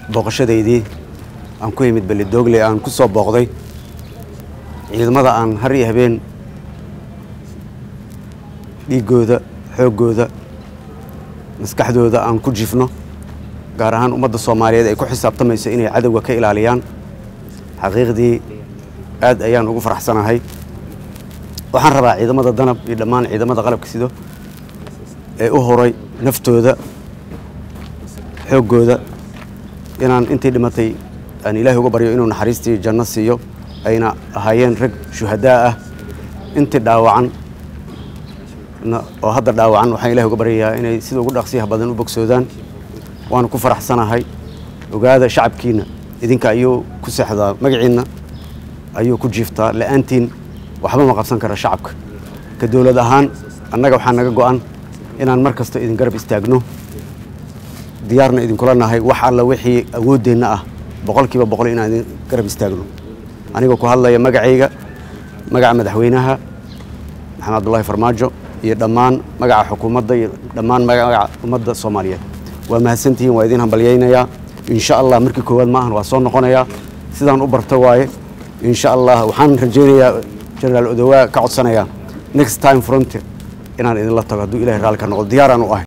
booqashadaydii aan ku imid belidogle aan ku soo booqday ciidamada aan har iyo habeen dhiiggooda xooggooda maskaxdooda aan ku jifno gaar ahaan ummadda soomaaliyeed ay ku xisaabtamayso inay cadowga ka ilaaliyaan xaqiiqdii aad ayaan ugu faraxsanahay waxaan rabaa ciidamada danab iyo dhammaan ciidamada qalabka sido ee u horay naftooda xooggooda inaan intii dhimatay aan ilaahay uga baryo inuu naxariistii janno siiyo ayna ahaayeen rag shuhadaa ah intii dhaawacan oo hadda dhaawacan waxaan ilahay uga baryayaa inay sida ugu dhaqsiyaha badan u bogsoodaan waanu ku faraxsanahay ogaada shacabkiina idinka ayuu ku seexdaa magaciinna ayuu ku jiiftaa la'aantiin waxba ma qabsan kara shacabka ka dowlad ahaan annaga waxaa naga go'an inaan mar kasta idin garab istaagno diyaarna idinkula nahay wax alla wixii awooddeenna ah boqolkiiba boqol inaan idin garab istaagno anigoo ku hadlaya magacayga magaca madaxweynaha maxamed abdullaahi farmaajo iyo dhammaan magaca xukuumadda iyo dhammaan magaca ummadda soomaaliyeed waa mahadsantihiin waa idin hambalyaynayaa insha allah markii koowaad maahan waa soo noqonayaa sidaan u barto waaye insha allah waxaan rajaynayaa generaal odowaa ka codsanayaa next time frontier inaan idinla tago hadduu ilahay raalli ka noqdo diyaaraan u ahay